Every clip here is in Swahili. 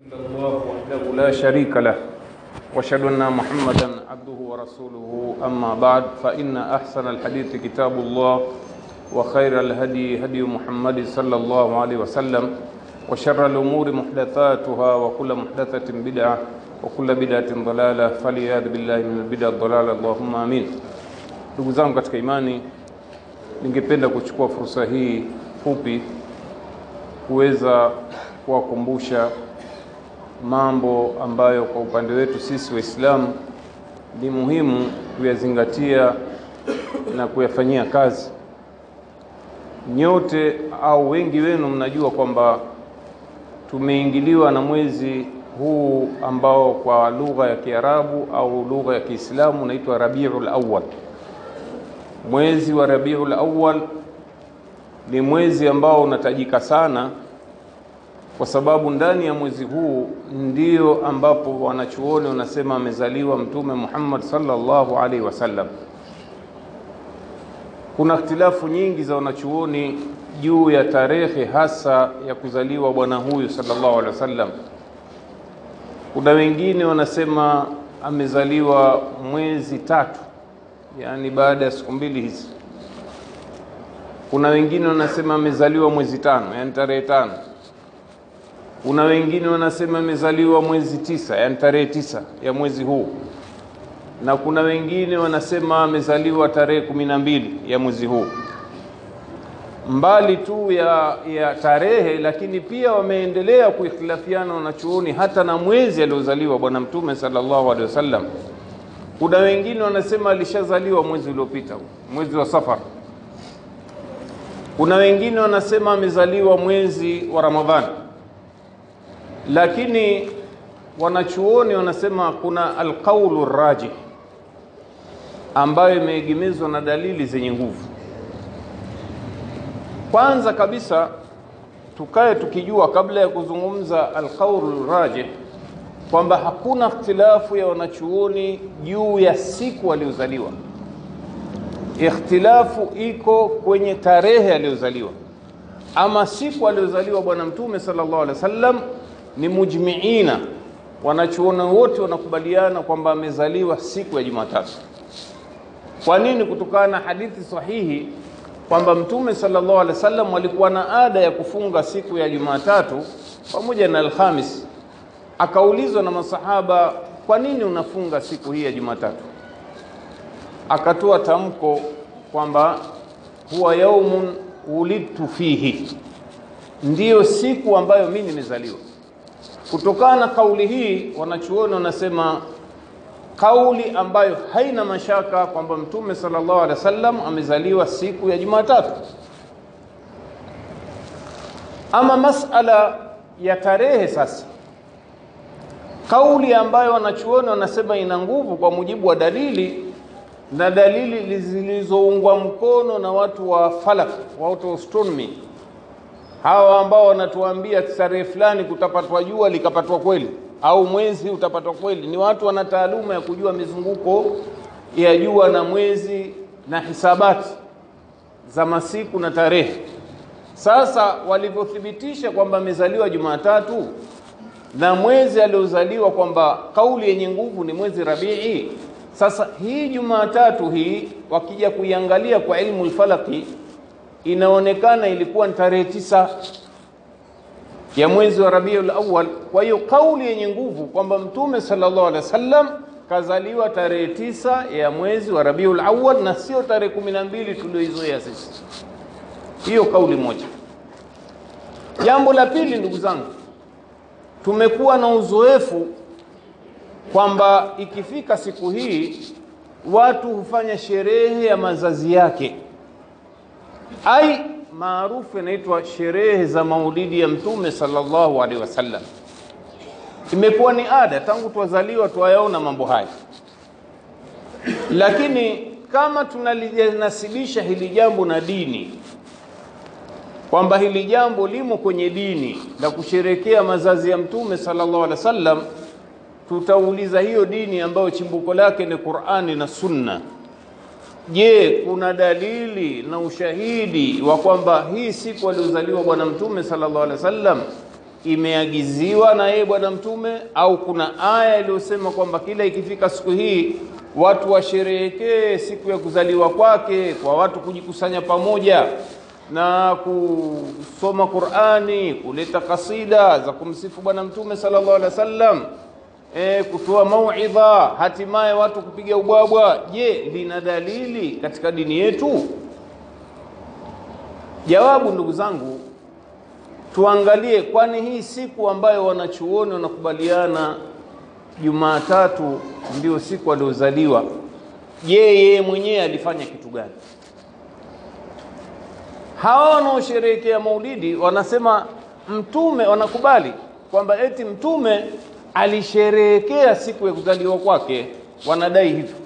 الله وحده لا شريك له واشهد ان محمدا عبده ورسوله اما بعد فان احسن الحديث كتاب الله وخير الهدي هدي محمد صلى الله عليه وسلم وشر الامور محدثاتها وكل محدثه بدعه وكل بدعه ضلاله فليعذ بالله من البدع الضلاله اللهم امين ndugu zangu katika imani ningependa kuchukua fursa hii fupi kuweza kuwakumbusha mambo ambayo kwa upande wetu sisi Waislamu ni muhimu kuyazingatia na kuyafanyia kazi. Nyote au wengi wenu mnajua kwamba tumeingiliwa na mwezi huu ambao kwa lugha ya Kiarabu au lugha ya Kiislamu unaitwa Rabiul Awwal. Mwezi wa Rabiul Awwal ni mwezi ambao unatajika sana kwa sababu ndani ya mwezi huu ndio ambapo wanachuoni wanasema amezaliwa Mtume Muhammad sallallahu alaihi wasallam. Kuna ikhtilafu nyingi za wanachuoni juu ya tarehe hasa ya kuzaliwa bwana huyu sallallahu alaihi wasallam. Kuna wengine wanasema amezaliwa mwezi tatu, yaani baada ya siku mbili hizi. Kuna wengine wanasema amezaliwa mwezi tano, yaani tarehe tano kuna wengine wanasema amezaliwa mwezi tisa, yani tarehe tisa ya mwezi huu, na kuna wengine wanasema amezaliwa tarehe kumi na mbili ya mwezi huu. Mbali tu ya, ya tarehe, lakini pia wameendelea kuikhtilafiana wanachuoni hata na mwezi aliozaliwa Bwana Mtume sallallahu alaihi wasallam. Kuna wengine wanasema alishazaliwa mwezi uliopita, mwezi wa Safar. Kuna wengine wanasema amezaliwa mwezi wa Ramadhani lakini wanachuoni wanasema kuna alqaulu rajih ambayo imeegemezwa na dalili zenye nguvu. Kwanza kabisa tukae tukijua kabla ya kuzungumza alqaulu rajih kwamba hakuna ikhtilafu ya wanachuoni juu ya siku aliyozaliwa. Ikhtilafu iko kwenye tarehe aliyozaliwa, ama siku aliyozaliwa Bwana Mtume sallallahu alaihi wasallam ni mujmiina, wanachuoni wote wanakubaliana kwamba amezaliwa siku ya Jumatatu. Kwa nini? Kutokana na hadithi sahihi kwamba Mtume sallallahu alaihi wasallam alikuwa na ada ya kufunga siku ya Jumatatu pamoja na Alhamis. Akaulizwa na masahaba, kwa nini unafunga siku hii ya Jumatatu? Akatoa tamko kwamba huwa yaumun wulidtu fihi, ndiyo siku ambayo mimi nimezaliwa. Kutokana na kauli hii, wanachuoni wanasema kauli ambayo haina mashaka kwamba Mtume sallallahu alaihi wasallam amezaliwa siku ya Jumatatu. Ama masala ya tarehe sasa, kauli ambayo wanachuoni wanasema ina nguvu kwa mujibu wa dalili na dalili zilizoungwa mkono na watu wa falak, watu wa astronomy hawa ambao wanatuambia tarehe fulani kutapatwa jua likapatwa kweli au mwezi utapatwa kweli, ni watu wana taaluma ya kujua mizunguko ya jua na mwezi na hisabati za masiku na tarehe. Sasa walivyothibitisha kwamba amezaliwa Jumatatu na mwezi aliozaliwa kwamba kauli yenye nguvu ni mwezi Rabii. Sasa hii Jumatatu hii wakija kuiangalia kwa ilmu lfalaki inaonekana ilikuwa ni tarehe tisa ya mwezi wa Rabiul Awwal. Kwa hiyo kauli yenye nguvu kwamba Mtume sallallahu alaihi wasallam kazaliwa tarehe tisa ya mwezi wa Rabiul Awwal na sio tarehe kumi na mbili tulioizoea sisi. Hiyo kauli moja. Jambo la pili, ndugu zangu, tumekuwa na uzoefu kwamba ikifika siku hii watu hufanya sherehe ya mazazi yake ai maarufu inaitwa sherehe za maulidi ya Mtume sallallahu alaihi wasallam. Imekuwa ni ada tangu twazaliwa twayaona mambo haya, lakini kama tunalinasibisha hili jambo na dini, kwamba hili jambo limo kwenye dini la kusherekea mazazi ya Mtume sallallahu alaihi wasallam, tutauliza hiyo dini ambayo chimbuko lake ni Qur'ani na Sunna Je, kuna dalili na ushahidi wa kwamba hii siku aliozaliwa Bwana Mtume sallallahu alaihi wasallam imeagiziwa na yeye Bwana Mtume au kuna aya iliyosema kwamba kila ikifika siku hii watu washerehekee siku ya kuzaliwa kwake kwa watu kujikusanya pamoja na kusoma Qur'ani, kuleta kasida za kumsifu Bwana Mtume sallallahu alaihi wasallam, e, kutoa mauidha, hatimaye watu kupiga ubwabwa. Je, lina dalili katika dini yetu? Jawabu, ndugu zangu, tuangalie, kwani hii siku ambayo wanachuoni wanakubaliana Jumatatu ndio siku aliozaliwa, je, yeye mwenyewe alifanya kitu gani? Hawa wanaosherehekea maulidi wanasema mtume, wanakubali kwamba eti mtume alisherehekea siku ya kuzaliwa kwake, wanadai hivyo,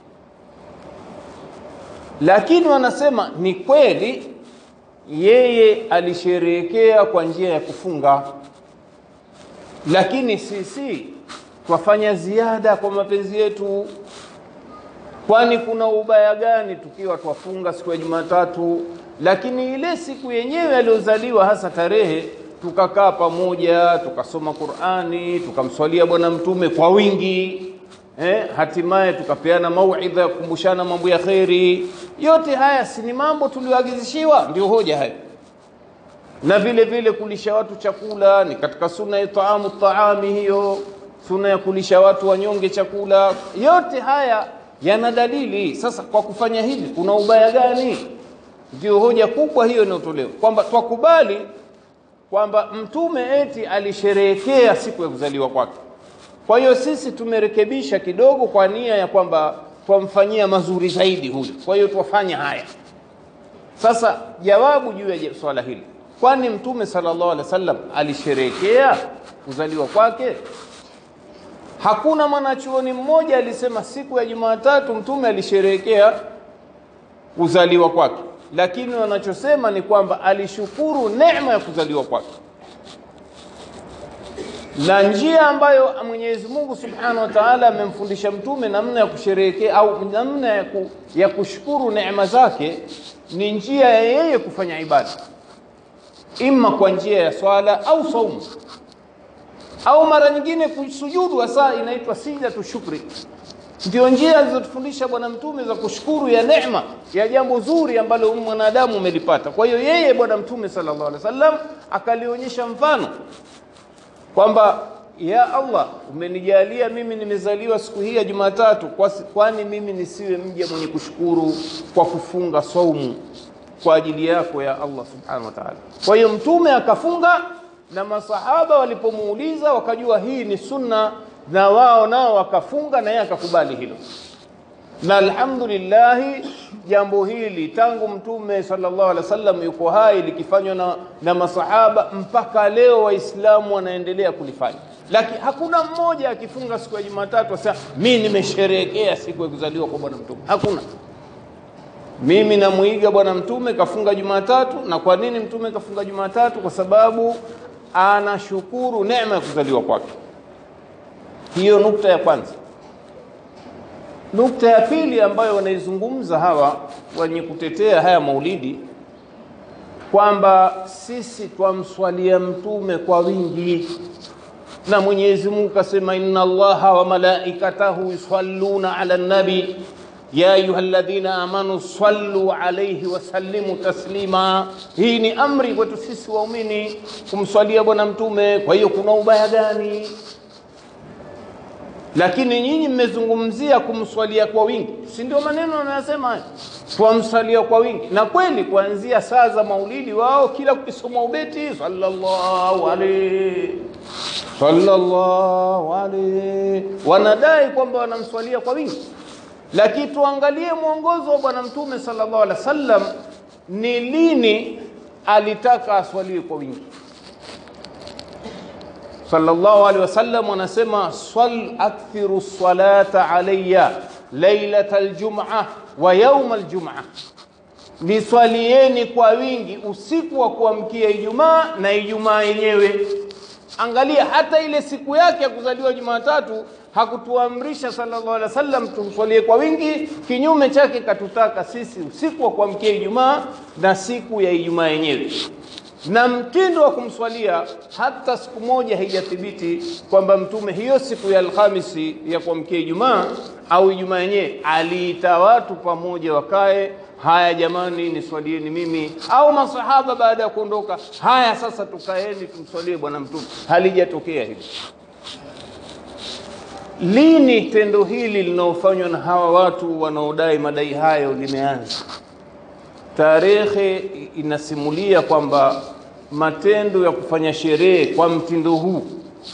lakini wanasema ni kweli yeye alisherehekea kwa njia ya kufunga, lakini sisi twafanya ziada kwa mapenzi yetu. Kwani kuna ubaya gani tukiwa twafunga siku ya Jumatatu, lakini ile siku yenyewe aliyozaliwa hasa tarehe tukakaa pamoja tukasoma Qur'ani tukamswalia Bwana Mtume kwa wingi eh, hatimaye tukapeana mauidha ya kukumbushana mambo ya kheri. Yote haya si ni mambo tulioagizishiwa? Ndio hoja hayo. Na vile vile kulisha watu chakula ni katika sunna ya taamu taami, hiyo sunna ya kulisha watu wanyonge chakula. Yote haya yana dalili. Sasa kwa kufanya hivi kuna ubaya gani? Ndio hoja kubwa hiyo inayotolewa kwamba twakubali kwamba mtume eti alisherehekea siku ya kuzaliwa kwake. Kwa hiyo sisi tumerekebisha kidogo kwa nia ya kwamba twamfanyia mazuri zaidi huyu, kwa hiyo twafanya haya. Sasa jawabu juu ya swala hili, kwani mtume sallallahu alaihi wasallam alisherehekea kuzaliwa kwake? Hakuna mwanachuoni mmoja alisema siku ya Jumatatu mtume alisherehekea kuzaliwa kwake, lakini wanachosema ni kwamba alishukuru neema ya kuzaliwa kwake na njia ambayo Mwenyezi Mungu Subhanahu wa Ta'ala amemfundisha mtume namna ya kusherehekea au namna ya, ku, ya kushukuru neema zake ni njia ya yeye kufanya ibada, imma kwa njia ya swala au saumu au mara nyingine kusujudu, hasa inaitwa sijatu shukri. Ndio njia alizotufundisha Bwana Mtume za kushukuru ya neema ya jambo zuri ambalo mwanadamu umelipata. Kwa hiyo yeye Bwana Mtume sallallahu alaihi wasallam akalionyesha mfano kwamba ya Allah, umenijalia mimi nimezaliwa siku hii ya Jumatatu, kwani mimi nisiwe mja mwenye kushukuru kwa kufunga saumu kwa ajili yako ya Allah subhanahu wa ta'ala. Kwa hiyo mtume akafunga, na masahaba walipomuuliza wakajua hii ni sunna, na wao nao wakafunga, na yeye akakubali hilo. Na alhamdulillahi, jambo hili tangu mtume sallallahu alaihi wasallam yuko hai likifanywa na, na masahaba mpaka leo Waislamu wanaendelea kulifanya, lakini hakuna mmoja akifunga siku ya Jumatatu asema mimi nimesherehekea siku ya kuzaliwa kwa bwana mtume. Hakuna. Mimi namuiga bwana mtume kafunga Jumatatu. Na kwa nini mtume kafunga Jumatatu? Kwa sababu anashukuru neema ya kuzaliwa kwake. Hiyo nukta ya kwanza. Nukta ya pili ambayo wanaizungumza hawa wenye kutetea haya maulidi kwamba sisi twamswalia mtume kwa wingi, na Mwenyezi Mungu kasema, inna Allaha wa malaikatahu yusalluna ala nabi ya ayuha alladhina amanu sallu alayhi wa sallimu taslima. Hii ni amri kwetu sisi waumini kumswalia bwana mtume. Kwa hiyo kuna ubaya gani? Lakini nyinyi mmezungumzia kumswalia kwa wingi, si ndio? Maneno wanayosema haya, twamswalia kwa wingi. Na kweli kuanzia saa za maulidi wao kila kukisoma ubeti sallallahu alayhi sallallahu alayhi, wanadai kwamba wanamswalia kwa wingi. Lakini tuangalie mwongozo wa bwana mtume sallallahu alaihi wasallam, ni lini alitaka aswaliwe kwa wingi? sallallahu alaihi wasallam anasema swal akthiru salata alayya lailata aljum'a wa yawma aljum'a, niswalieni kwa wingi usiku wa kuamkia Ijumaa na Ijumaa yenyewe. Angalia, hata ile siku yake ya kuzaliwa Jumatatu hakutuamrisha sallallahu alaihi wasallam tumswalie kwa wingi. Kinyume chake, katutaka sisi usiku wa kuamkia Ijumaa na siku ya Ijumaa yenyewe. na mtindo wa kumswalia hata siku moja haijathibiti kwamba mtume hiyo siku ya Alhamisi ya kuamkia Ijumaa au Ijumaa yenyewe aliita watu pamoja wakae, haya jamani, niswalieni mimi au masahaba baada ya kuondoka, haya sasa tukaeni tumswalie bwana mtume. Halijatokea hili. Lini tendo hili linaofanywa na hawa watu wanaodai madai hayo limeanza? Tarehe inasimulia kwamba matendo ya kufanya sherehe kwa mtindo huu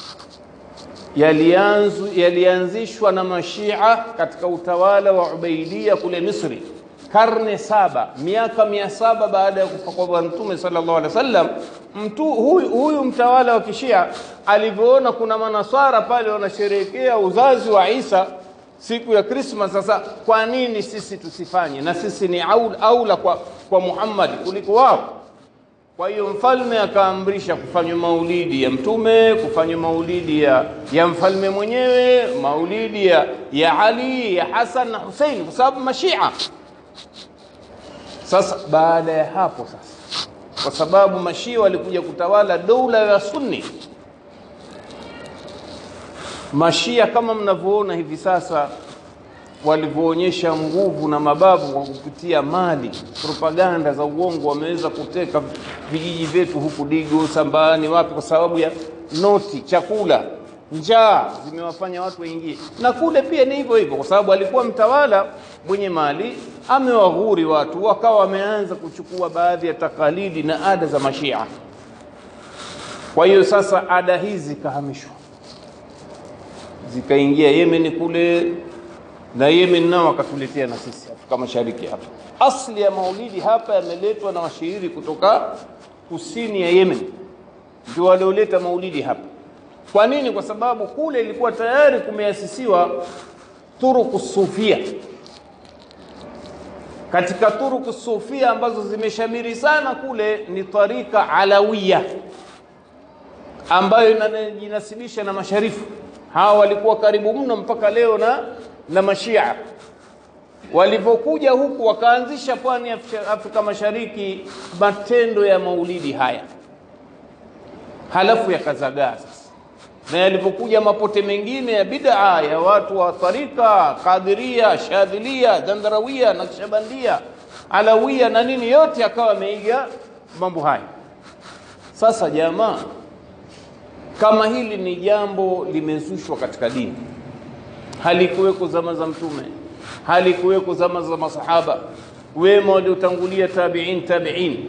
yalianzu yalianzishwa na mashia katika utawala wa Ubaidia kule Misri, karne saba, miaka mia saba baada ya kufa kwa Bwana Mtume sallallahu alaihi wasallam. Mtu huyu, huyu mtawala wa kishia alivyoona kuna manaswara pale wanasherehekea uzazi wa Isa siku ya Krismas. Sasa kwa nini sisi tusifanye? Na sisi ni aula, aula kwa, kwa Muhammad kuliko wao. Kwa hiyo mfalme akaamrisha kufanywa maulidi ya mtume, kufanywa maulidi ya, ya mfalme mwenyewe, maulidi ya, ya Ali, ya Hasan na Husein, kwa sababu mashia. Sasa baada ya hapo sasa, kwa sababu mashia walikuja kutawala dola ya Sunni, mashia kama mnavyoona hivi sasa walivyoonyesha nguvu na mabavu kwa kupitia mali, propaganda za uongo, wameweza kuteka vijiji vyetu huku Digo, Sambani, wapi, kwa sababu ya noti, chakula, njaa zimewafanya watu waingie. Na kule pia ni hivyo hivyo, kwa sababu alikuwa mtawala mwenye mali, amewaghuri watu, wakawa wameanza kuchukua baadhi ya takalidi na ada za Mashia. Kwa hiyo sasa ada hizi zikahamishwa, zikaingia Yemen kule na Yemen nao wakatuletea na sisi Afrika Mashariki hapa. Asli ya maulidi hapa yameletwa na washairi kutoka kusini ya Yemen, ndio walioleta maulidi hapa. Kwa nini? Kwa sababu kule ilikuwa tayari kumeasisiwa turuku sufia. Katika turuku sufia ambazo zimeshamiri sana kule ni tarika alawiya ambayo inajinasibisha na masharifu. Hawa walikuwa karibu mno mpaka leo na na mashia walivyokuja huku wakaanzisha pwani ya Afrika Mashariki matendo ya maulidi haya, halafu yakazagaa sasa, na yalivyokuja mapote mengine ya bid'a ya watu wa tarika Qadiria, Shadhilia, Dandharawia, Naqshbandia, Alawia na nini, yote akawa ameiga mambo haya. Sasa jamaa, kama hili ni jambo limezushwa katika dini halikuweko zama za Mtume, halikuweko zama za masahaba wema waliotangulia, tabiin tabiin.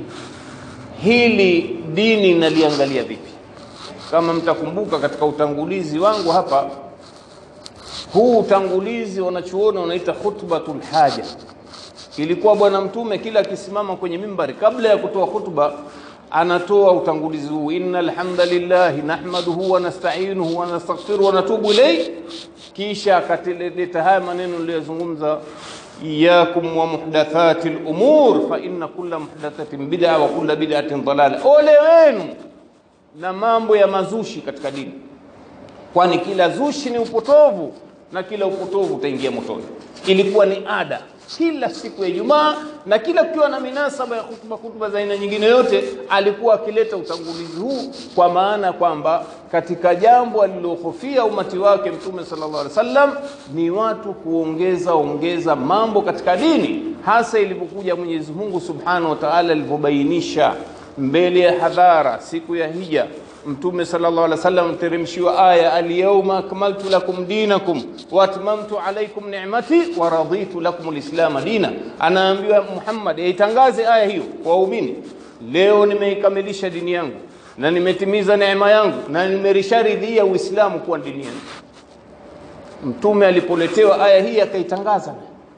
Hili dini naliangalia vipi? Kama mtakumbuka katika utangulizi wangu hapa, huu utangulizi wanachuona unaita khutbatul haja. Ilikuwa Bwana Mtume kila akisimama kwenye mimbari, kabla ya kutoa khutba anatoa utangulizi huu, innal hamdalillahi nahmaduhu wa nasta'inuhu wa nastaghfiruhu wa natubu ilayhi kisha akatileta haya maneno niliyozungumza, iyakum wa muhdathati lumur fa inna kulla muhdathatin bid'a wa kulla bid'atin dalala, ole wenu na mambo ya mazushi katika dini, kwani kila zushi ni upotovu na kila upotovu utaingia motoni. Ilikuwa ni ada kila siku ya Ijumaa na kila kukiwa na minasaba ya hutuba hutuba za aina nyingine yote, alikuwa akileta utangulizi huu, kwa maana kwamba katika jambo alilohofia umati wake Mtume sallallahu alaihi wasallam ni watu kuongeza ongeza mambo katika dini, hasa ilipokuja Mwenyezi Mungu subhanahu wa ta'ala alivyobainisha mbele ya hadhara siku ya Hija Mtume sallallahu alaihi wasallam teremshiwa aya alyawma akmaltu lakum dinakum wa atmamtu alaykum ni'mati wa raditu lakum alislama dina. Anaambiwa Muhammad aitangaze aya hiyo kwa waumini, leo nimeikamilisha dini yangu na nimetimiza neema yangu na nimerisharidhia Uislamu kuwa dini yangu. Mtume alipoletewa aya hii akaitangaza,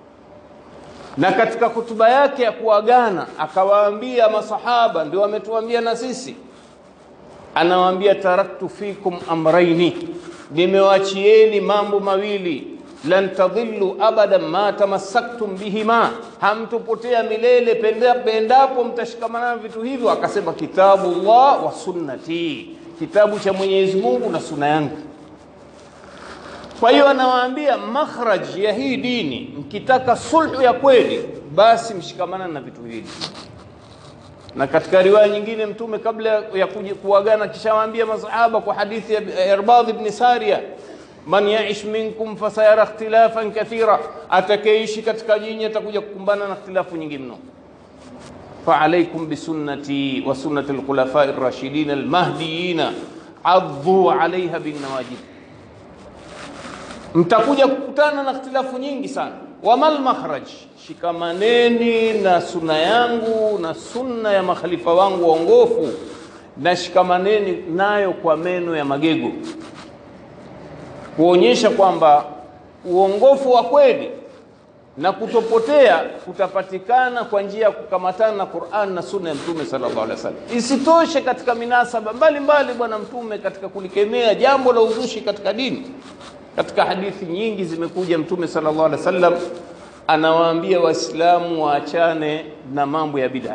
na katika hutuba yake ya kuagana akawaambia masahaba, ndio wametuambia na sisi anawaambia taraktu fikum amraini, nimewachieni mambo mawili, lan tadhillu abadan ma tamassaktum bihima, hamtopotea milele penda, pendapo mtashikamana na vitu hivyo. Akasema kitabu Allah wa sunnati, kitabu cha Mwenyezi Mungu na sunna yangu. Kwa hiyo anawaambia makhraj ya hii dini, mkitaka sulhu ya kweli, basi mshikamana na vitu hivi na katika riwaya nyingine Mtume kabla ya kuja kuagana kishawaambia masahaba kwa hadithi ya Irbadh ibn Sariya, man yaish minkum fasayara ikhtilafan kathira, atakayeishi katika nyinyi atakuja kukumbana na ikhtilafu nyingi mno. فعليكم بسنتي وسنة الخلفاء الراشدين المهديين عضوا عليها بالنواجذ mtakuja kukutana na ikhtilafu nyingi sana wamal makhraj shikamaneni na sunna yangu na sunna ya makhalifa wangu waongofu na shikamaneni nayo kwa meno ya magego kuonyesha kwamba uongofu wa kweli na kutopotea kutapatikana kwa njia ya kukamatana na Qur'an na sunna ya Mtume sallallahu alaihi wasallam. Isitoshe, katika minasaba mbalimbali Bwana Mtume katika kulikemea jambo la uzushi katika dini, katika hadithi nyingi zimekuja, Mtume sallallahu alaihi wasallam anawaambia Waislamu waachane na mambo ya bid'a.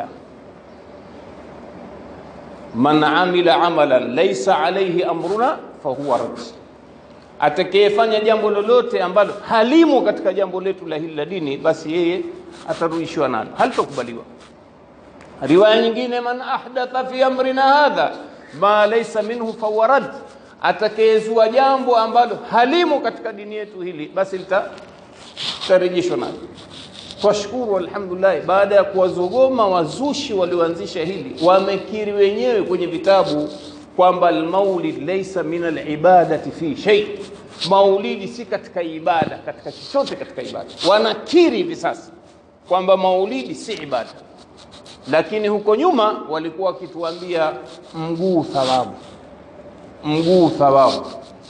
Man amila amalan laysa alayhi amruna fahuwa rad atakayefanya jambo lolote ambalo halimo katika jambo letu la hili la dini, basi yeye atarudishiwa nalo, halitokubaliwa. Riwaya nyingine, man ahdatha fi amrina hadha ma laysa minhu fawarad, atakayezua jambo ambalo halimo katika dini yetu hili, basi litarejeshwa nalo. Twashukuru, alhamdulillah, baada ya kuwazogoma wazushi walioanzisha hili, wamekiri wenyewe kwenye vitabu kwamba almaulid laysa min alibadati fi shay, maulidi si katika ibada, katika chochote katika ibada. Wanakiri hivi sasa kwamba maulidi si ibada, lakini huko nyuma walikuwa wakituambia mguu thawabu, mguu thawabu.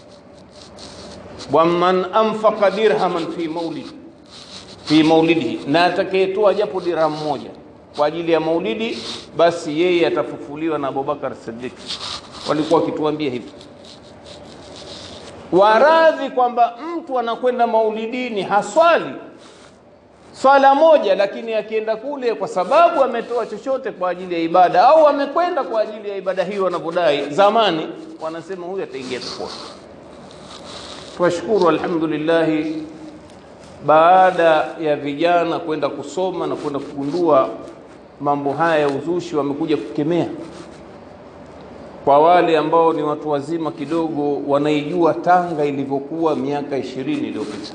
Waman anfaqa dirhaman fi maulidi fi maulidihi, na atakayetoa japo dirham moja kwa ajili ya maulidi, basi yeye atafufuliwa na Abubakar Siddiq walikuwa wakituambia hivi, waradhi kwamba mtu anakwenda maulidini haswali swala moja, lakini akienda kule kwa sababu ametoa chochote kwa ajili ya ibada au amekwenda kwa ajili ya ibada hiyo, wanavyodai zamani, wanasema huyu ataingia peponi. Twashukuru, alhamdulillah, baada ya vijana kwenda kusoma na kwenda kugundua mambo haya ya uzushi, wamekuja kukemea kwa wale ambao ni watu wazima kidogo wanaijua Tanga ilivyokuwa miaka ishirini iliyopita.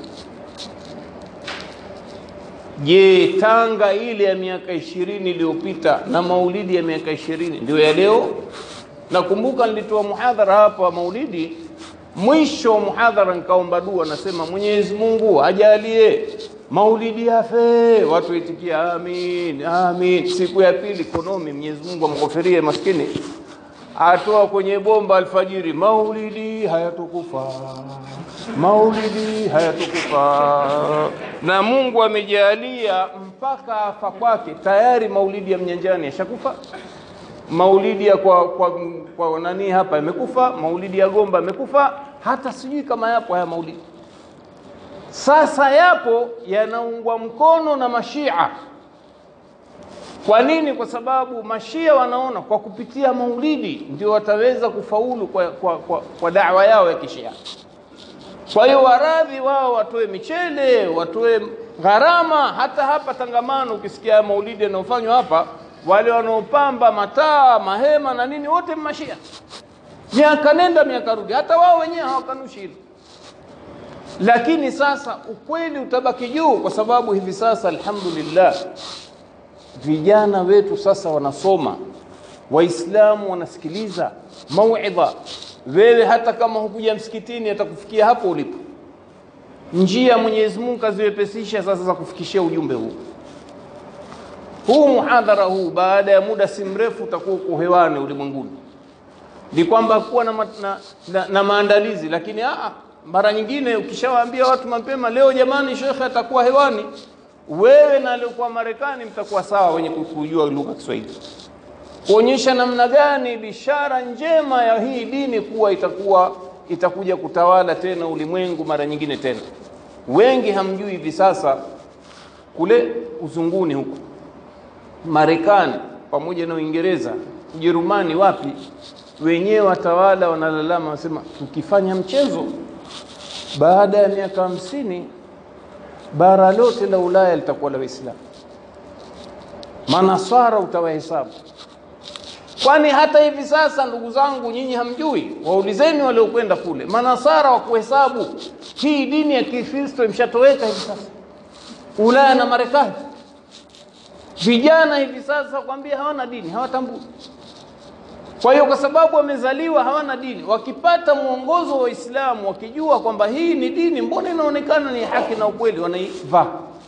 Je, Tanga ile ya miaka ishirini iliyopita na maulidi ya miaka ishirini ndio ya leo? Nakumbuka nilitoa muhadhara hapa wa maulidi, mwisho wa muhadhara nikaomba dua, nasema Mwenyezi Mungu ajalie maulidi yafe, watu waitikia amin, amin. Siku ya pili konomi, Mwenyezi Mungu amghofirie maskini atoa kwenye bomba alfajiri, maulidi hayatokufa, maulidi hayatokufa. Na Mungu amejalia mpaka afa kwake tayari maulidi ya Mnyanjani yashakufa, maulidi ya kwa, kwa, kwa nani hapa imekufa, maulidi ya Gomba imekufa, hata sijui kama yapo haya maulidi. Sasa yapo yanaungwa mkono na Mashia. Kwa nini? Kwa sababu mashia wanaona kwa kupitia maulidi ndio wataweza kufaulu kwa, kwa, kwa, kwa dawa yao ya kishia. Kwa hiyo waradhi wao watoe michele, watoe gharama. Hata hapa Tangamano ukisikia maulidi yanayofanywa hapa, wale wanaopamba mataa, mahema na nini, wote mashia, miaka nenda miaka rudi, hata wao wenyewe hawakanushi hilo. Lakini sasa ukweli utabaki juu, kwa sababu hivi sasa alhamdulillah vijana wetu sasa wanasoma, Waislamu wanasikiliza mauidha. Wewe hata kama hukuja msikitini, atakufikia hapo ulipo. Njia Mwenyezi Mungu kaziwepesisha sasa za kufikishia ujumbe huu. Huu muhadhara huu baada ya muda si mrefu utakuwa uko hewani ulimwenguni. Ni kwamba kuwa na, ma, na, na, na maandalizi, lakini aa, mara nyingine ukishawaambia watu mapema, leo jamani, shekhe atakuwa hewani wewe na aliokuwa Marekani mtakuwa sawa wenye kujua lugha ya Kiswahili, kuonyesha namna gani bishara njema ya hii dini kuwa itakuwa itakuja kutawala tena ulimwengu mara nyingine tena. Wengi hamjui hivi sasa kule uzunguni huko Marekani pamoja na Uingereza, Ujerumani, wapi, wenyewe watawala wanalalama, wanasema tukifanya mchezo baada ya miaka hamsini bara lote la Ulaya litakuwa la Waislamu. Manaswara utawahesabu, Kwani hata hivi sasa, ndugu zangu, nyinyi hamjui? Waulizeni waliokwenda kule, manasara wa kuhesabu hii dini ya Kikristo imshatoweka hivi sasa Ulaya na Marekani. Vijana hivi sasa kwambia hawana dini, hawatambui. Kwa hiyo kwa sababu wamezaliwa hawana dini, wakipata mwongozo wa Uislamu, wakijua kwamba hii ni dini, mbona inaonekana ni haki na ukweli, wanaivaa.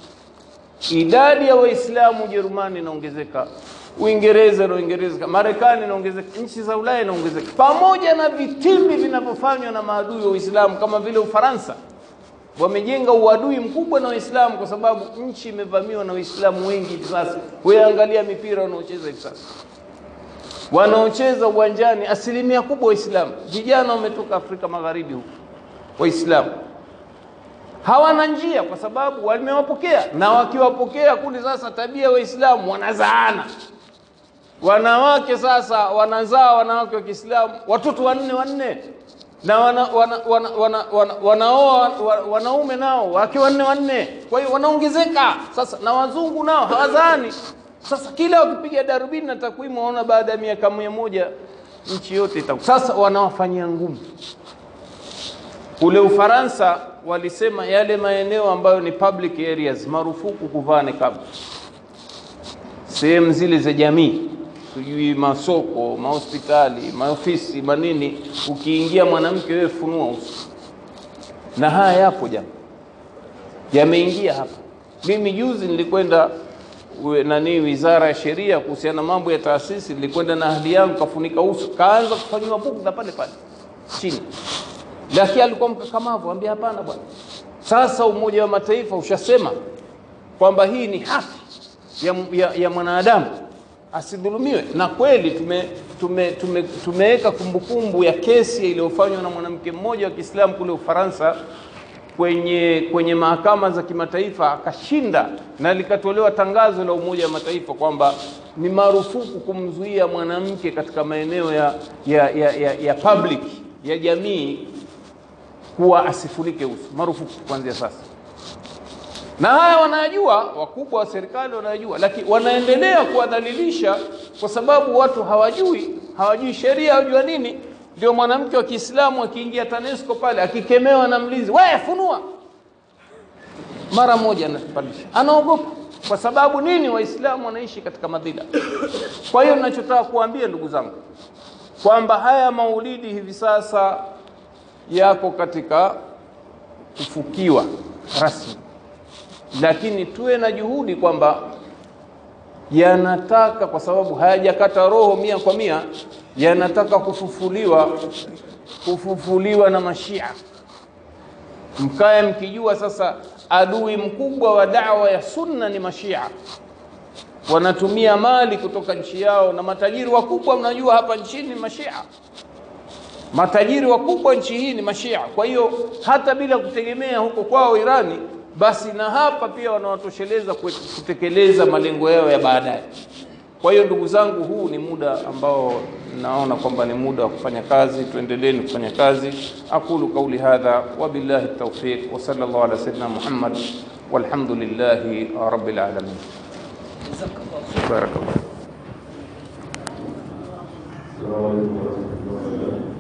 Idadi ya Waislamu Ujerumani inaongezeka, Uingereza inaongezeka, Marekani inaongezeka, nchi za Ulaya inaongezeka, pamoja na vitimbi vinavyofanywa na maadui wa Uislamu kama vile Ufaransa wamejenga uadui mkubwa na Waislamu kwa sababu nchi imevamiwa na Waislamu wengi hivi sasa. Wewe angalia mipira wanaocheza hivi sasa, wanaocheza uwanjani asilimia kubwa Waislamu, vijana wametoka Afrika Magharibi huko, Waislamu hawana njia kwa sababu wamewapokea, na wakiwapokea kule sasa, tabia Waislamu wanazaana wanawake sasa wanazaa wanawake wa Kiislamu watoto wanne wanne na wana, wana, wana, wana, wana, wanaoa wa- wanaume nao wake wanne wanne, kwa hiyo wanaongezeka sasa, na wazungu nao hawazaani. Sasa kila wakipiga darubini na takwimu waona baada ya miaka mia moja nchi yote itaku. Sasa wanawafanyia ngumu. Kule Ufaransa walisema yale maeneo ambayo ni public areas marufuku kuvaa niqab, sehemu zile za jamii sijui masoko, mahospitali, maofisi, manini, ukiingia mwanamke wewe funua uso. Na haya yapo jama, yameingia hapa. Mimi juzi nilikwenda we- nani, wizara ya sheria kuhusiana na mambo ya taasisi, nilikwenda na ahli yangu, kafunika uso, kaanza kufanyiwa bugdha pale pale chini, lakini alikuwa mkakamavu, ambia hapana bwana, sasa Umoja wa Mataifa ushasema kwamba hii ni haki ya, ya, ya mwanadamu asidhulumiwe. Na kweli tume tume tume tumeweka kumbukumbu ya kesi iliyofanywa na mwanamke mmoja wa Kiislamu kule Ufaransa kwenye kwenye mahakama za kimataifa akashinda, na likatolewa tangazo la Umoja wa Mataifa kwamba ni marufuku kumzuia mwanamke katika maeneo ya, ya, ya, ya, ya public ya jamii kuwa asifunike uso, marufuku kuanzia sasa na haya wanayajua, wakubwa wa serikali wanayajua, lakini wanaendelea kuwadhalilisha kwa sababu watu hawajui, hawajui sheria, hawajua nini. Ndio mwanamke wa Kiislamu akiingia TANESCO pale akikemewa na mlinzi, we funua, mara moja anapandisha, anaogopa. Kwa sababu nini? Waislamu wanaishi katika madhila. Kwa hiyo ninachotaka kuambia ndugu zangu kwamba haya maulidi hivi sasa yako katika kufukiwa rasmi lakini tuwe na juhudi kwamba yanataka, kwa sababu hayajakata roho mia kwa mia, yanataka kufufuliwa, kufufuliwa na Mashia. Mkae mkijua sasa adui mkubwa wa dawa ya sunna ni Mashia. Wanatumia mali kutoka nchi yao, na matajiri wakubwa mnajua hapa nchini ni Mashia. Matajiri wakubwa nchi hii ni Mashia. Kwa hiyo hata bila kutegemea huko kwao Irani, basi na hapa pia wanawatosheleza kwe- kutekeleza malengo yao ya baadaye. Kwa hiyo ndugu zangu, huu ni muda ambao naona kwamba ni muda wa kufanya kazi, tuendeleeni kufanya kazi. Aqulu qauli hadha wa billahi tawfiq wa sallallahu ala sayyidina Muhammad walhamdulillahi rabbil alamin. Barakallah. السلام عليكم ورحمة الله وبركاته